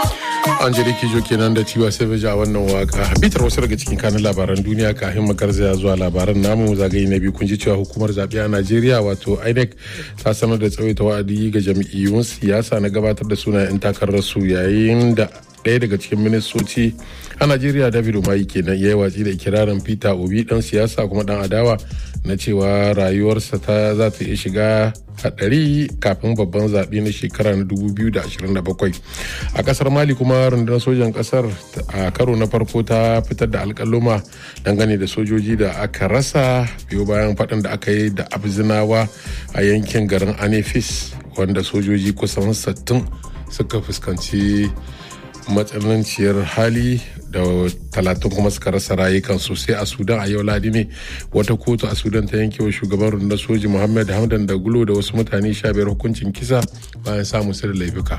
Angelique Jo kenan da Tiwa Savage a wannan waka. Bitar wasu daga cikin kanin labaran duniya kafin makarzaya zuwa labaran namu zagaye na biyu kun ji cewa hukumar zaɓe a Najeriya wato INEC ta sanar da tsawaita wa'adi ga jam'iyyun siyasa na gabatar da sunayen 'yan takarar su yayin da ɗaya daga cikin ministoci a najeriya david umayi kenan ya yi watsi da ikirarin peter obi dan siyasa kuma dan adawa na cewa rayuwarsa ta za ta iya shiga hadari kafin babban zaɓe na shekara na 2027 a kasar mali kuma rundunar sojan kasar a karo na farko ta fitar da alkaluma dangane da sojoji da aka rasa biyo bayan faɗin da aka yi da abzinawa a yankin garin anefis wanda sojoji kusan 60 suka fuskanci matsananciyar hali da talatin kuma suka rasa rayukan sosai a sudan a yau ladi ne wata kotu a sudan ta yanke wa shugaban rundunar soji muhammad hamdan da gulo da wasu mutane sha biyar hukuncin kisa bayan samun su da laifuka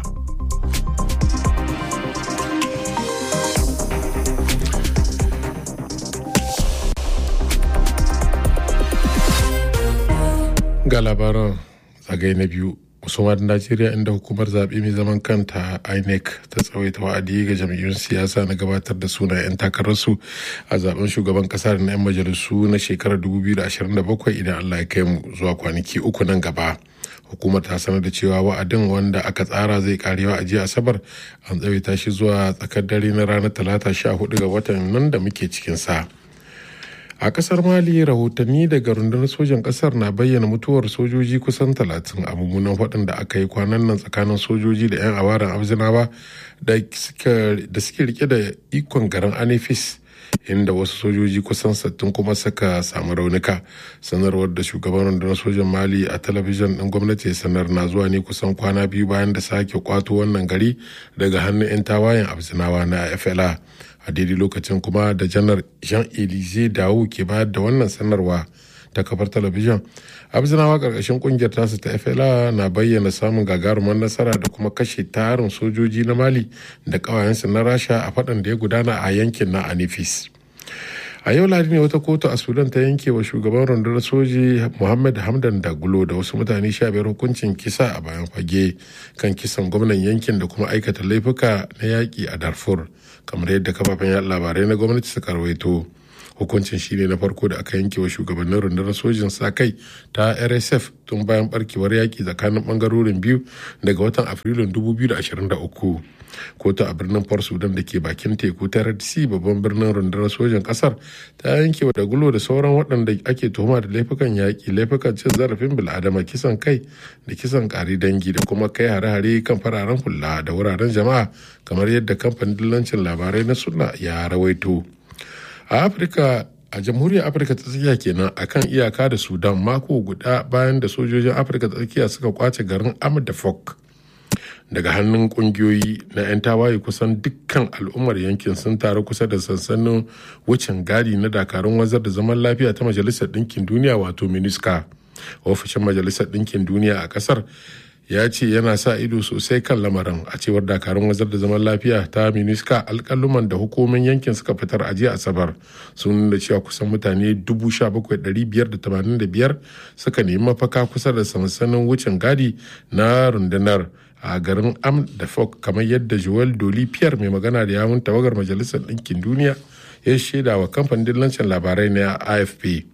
ga labaran zagaye na biyu musamman najeriya inda hukumar zaɓe mai zaman kanta inec ta tsawaita wa'adi ga jam'iyyun siyasa na gabatar da suna 'yan takararsu a zaben shugaban kasa da na 'yan majalisu na shekarar 2027 idan allah ya kai mu zuwa kwanaki uku nan gaba hukumar ta sanar da cewa wa'adin wanda aka tsara zai karewa a jiya asabar an tsawaita shi zuwa tsakar dare na ranar talata 14 ga watan nan da muke cikin sa. a kasar mali rahotanni daga rundunar sojan kasar na bayyana mutuwar sojoji kusan talatin a mummunan faɗin da aka yi kwanan nan tsakanin sojoji da 'yan awaran abzinawa da suke rike da ikon garin anifis inda wasu sojoji kusan sattin kuma suka samu raunuka sanarwar da shugaban rundunar sojan mali a talabijin ɗin gwamnati sanar na zuwa ne kusan kwana biyu bayan da sake kwato wannan gari daga hannun 'yan tawayen abzinawa na fla a daidai lokacin kuma da janar jean elize dawo ke bayar da wannan sanarwa ta kafar talabijin abzinawa karkashin kungiyar tasu ta fla na bayyana samun gagarumar nasara da kuma kashe tarin sojoji na mali da kawayensu na rasha a faɗan da ya gudana a yankin na anifis a yau ladi ne wata kotu a sudan ta yanke wa shugaban rundunar soji muhammad hamdan dagulo da wasu mutane sha biyar hukuncin kisa a bayan fage kan kisan gwamnan yankin da kuma aikata laifuka na yaƙi a darfur kamar yadda kafafen yaɗa labarai na gwamnati suka rawaito hukuncin shine na farko da aka yanke wa shugabannin rundunar sojin sa kai ta rsf tun bayan barkewar yaƙi tsakanin bangarorin biyu daga watan afrilun 2023 kotu a birnin port sudan da ke bakin teku ta red sea babban birnin rundunar sojan kasar ta yanke wa dagulo da sauran waɗanda ake tuhuma da laifukan yaƙi laifukan cin zarafin bil'adama kisan kai da kisan ƙari dangi da kuma kai hare-hare kan fararen hula da wuraren jama'a kamar yadda kamfanin dillancin labarai na suna ya rawaito a afirka a jamhuriyar afirka ta tsakiya kenan akan iyaka da sudan mako guda bayan da sojojin afirka ta tsakiya suka kwace garin amadafok daga hannun kungiyoyi na 'yan tawaye kusan dukkan al'ummar yankin sun taru kusa da sansanin wucin gadi na dakarun wazar da zaman lafiya ta majalisar ɗinkin duniya wato miniska ofishin majalisar ɗinkin duniya a ƙasar ya ce yana sa ido sosai kan lamarin a cewar dakarun wazar da zaman lafiya ta miniska alkaluman da hukumomin yankin suka fitar a jiya asabar sun nuna cewa kusan mutane 17,585 suka nemi mafaka kusa da sansanin wucin gadi na rundunar a garin am da fok kamar yadda joel doli pierre mai magana da yawun tawagar majalisar ɗinkin duniya ya shaida wa kamfanin dillancin labarai na afp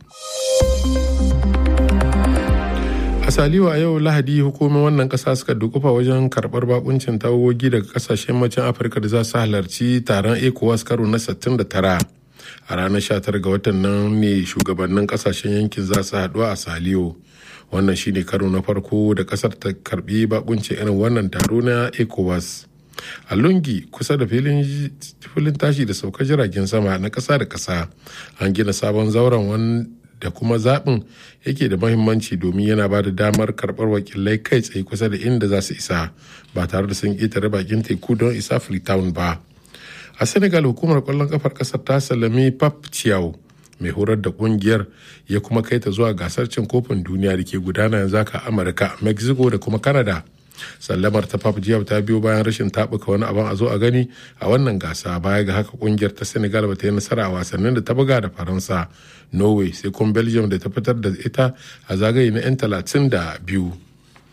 asaliwa a yau lahadi hukumomin wannan kasa suka dukufa wajen karbar bakuncin tawagogi daga kasashen macen afirka da za su halarci taron ecowas karo na 69 a ranar 19 ga watan nan ne shugabannin kasashen yankin za su haɗu a saliyo wannan shine karo na farko da kasar ta karbi bakuncin irin wannan taro na ecowas a lungi kusa da filin tashi da saukar jiragen sama na kasa da kasa an gina sabon zauren da kuma zaɓin yake da mahimmanci domin yana ba da damar karɓar wakilai kai tsaye kusa da inda za su isa ba tare da sun ƙetare bakin teku don isa freetown ba a senegal hukumar kwallon kafar ƙasar ta salami pap ciao mai horar da kungiyar ya kuma kai ta zuwa gasar cin kofin duniya da ke gudana yanzu haka amurka mexico da kuma canada sallamar ta pap jiyau ta biyo bayan rashin tabuka wani abin a zo a gani a wannan gasa baya ga haka kungiyar ta senegal ba ta yi nasara a wasannin da ta buga da faransa norway sai kuma belgium da ta fitar da ita a zagaye na 'yan talatin da biyu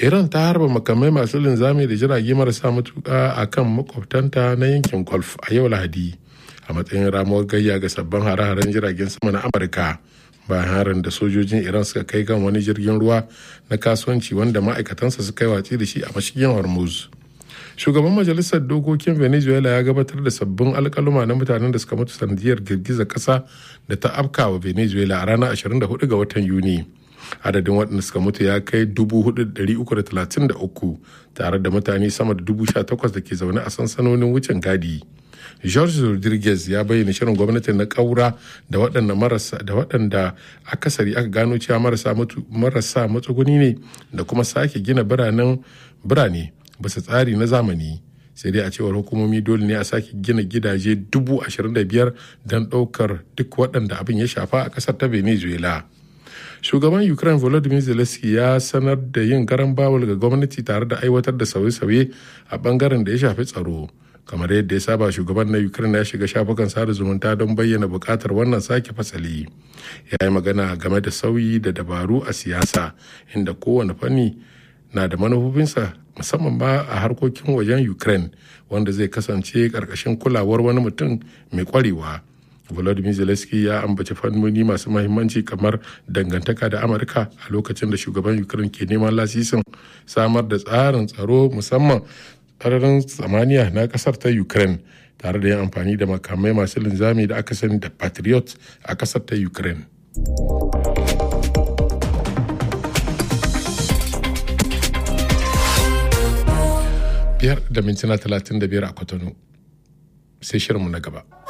iran ta harba makamai masu linzami da jirage marasa matuka a kan makwabtanta na yankin golf a yau lahadi a matsayin ramuwar gayya ga sabbin hare-haren jiragen sama na amurka bayan harin da sojojin iran suka kai kan wani jirgin ruwa na kasuwanci wanda ma'aikatansa suka yi watsi da shi a mashigin hormuz shugaban majalisar dokokin venezuela ya gabatar da sabbin alkaluma na mutanen da suka mutu sanadiyar girgizar kasa da ta afka wa venezuela a ranar 24 ga watan yuni adadin waɗanda suka mutu ya kai 4,333 tare da mutane sama da 18,000 da ke zaune a sansanonin wucin gadi george rodriguez ya bayyana shirin gwamnati na ƙaura da waɗanda marasa da waɗanda akasari aka gano cewa marasa matsuguni ne da kuma sake gina biranen birane bisa tsari na zamani sai dai a cewar hukumomi dole ne a sake gina gidaje dubu ashirin da biyar don ɗaukar duk waɗanda abin ya shafa a ƙasar ta venezuela shugaban ukraine volodymyr zelensky ya sanar da yin garan bawul ga gwamnati tare da aiwatar da sauye-sauye a bangaren da ya shafi tsaro kamar yadda ya saba shugaban na ukraine ya shiga shafukan sada zumunta don bayyana bukatar wannan sake fasali ya yi magana game da sauyi da dabaru a siyasa inda kowane fanni na da manufofinsa musamman ma a harkokin wajen ukraine wanda zai kasance karkashin kulawar wani mutum mai kwarewa volodymyr zelensky ya ambaci fannoni masu mahimmanci kamar dangantaka da amurka a lokacin da shugaban ukraine ke neman lasisin samar da tsarin tsaro musamman sararin samaniya na kasar ta ukraine tare da yin amfani da makamai masu linzami da aka sani da patriot a kasar ta ukraine biyar da mintuna talatin da biyar a kwatano sai shirinmu na gaba